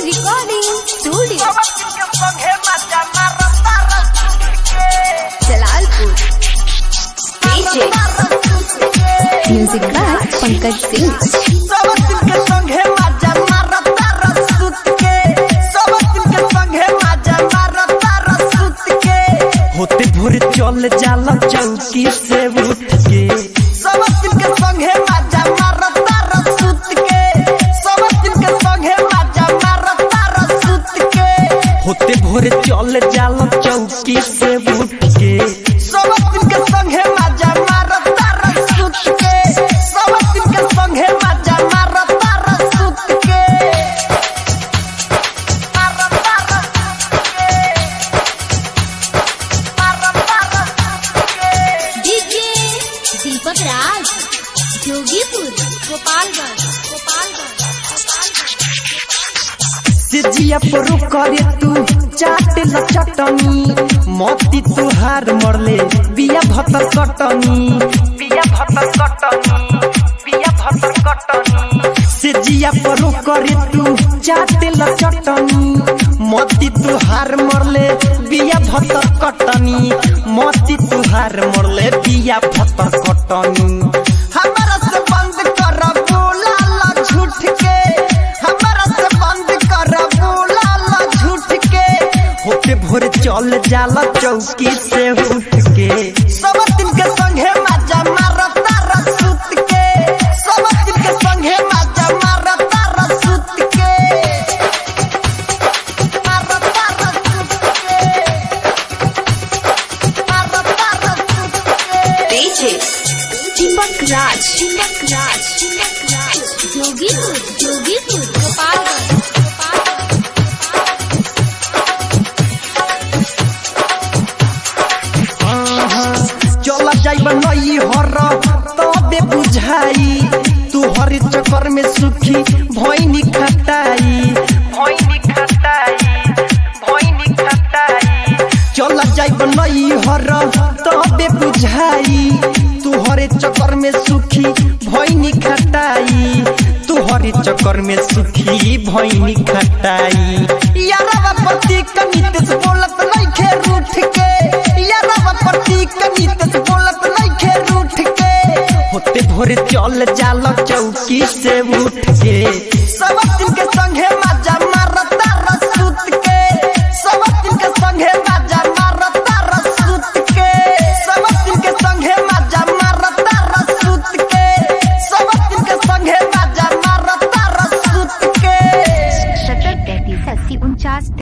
Recording Studio. Jalalpur DJ Music by Pankaj Singh होते भोरे चल जाला चौकी से उठ के होते भोरे चल जाला चौकी से उठ के DJ दीपक राज जोगीपुर गोपालगंज गोपालगंज सिजिया पर करे तू चाट ल चटनी मोती तुहार मरले बिया भतर कटनी बिया भतर कटनी बिया भतर कटनी सिजिया पर करे तू चाट ल चटनी मोती तुहार मरले बिया भतर कटनी मोती तुहार मरले बिया भतर कटनी हमारा से बंद कर बोला ला झूठ के हमारा से बंद कर बोला ला झूठ के होते भोरे चल जाला चौकी से उठ के सब दिन के संगे मजा मारता रसूत के सब दिन के संगे मजा मारता रसूत के मारता रसूत के मारता रसूत के DJ दीपक राज दीपक राज दीपक राज जोगीपुर जोगीपुर गोपालगंज गोपालगंज चला जाइब नई हर तबे बुझाई तू हर चक्कर में सुखी भैनी खटाई भैनी खटाई भैनी खटाई चला जाइब नई हर तबे बुझाई तू हरे चक्कर में सुखी भैनी खटाई तू हरे चक्कर में सुखी भैनी खटाई यारवा पति कनित से बोलत नइखे रूठ के यारवा पति कनित से बोलत नइखे रूठ के होते भोरे चल जाला चौकी से उठ के सब दिन के संगे मजा मारता रसूत के सब दिन के संगे मजा मारता रसूत के सब दिन के संगे मजा मारता रसूत के सब दिन के संगे मजा मारता रसूत के सत्तर तैतीस अस्सी उनचास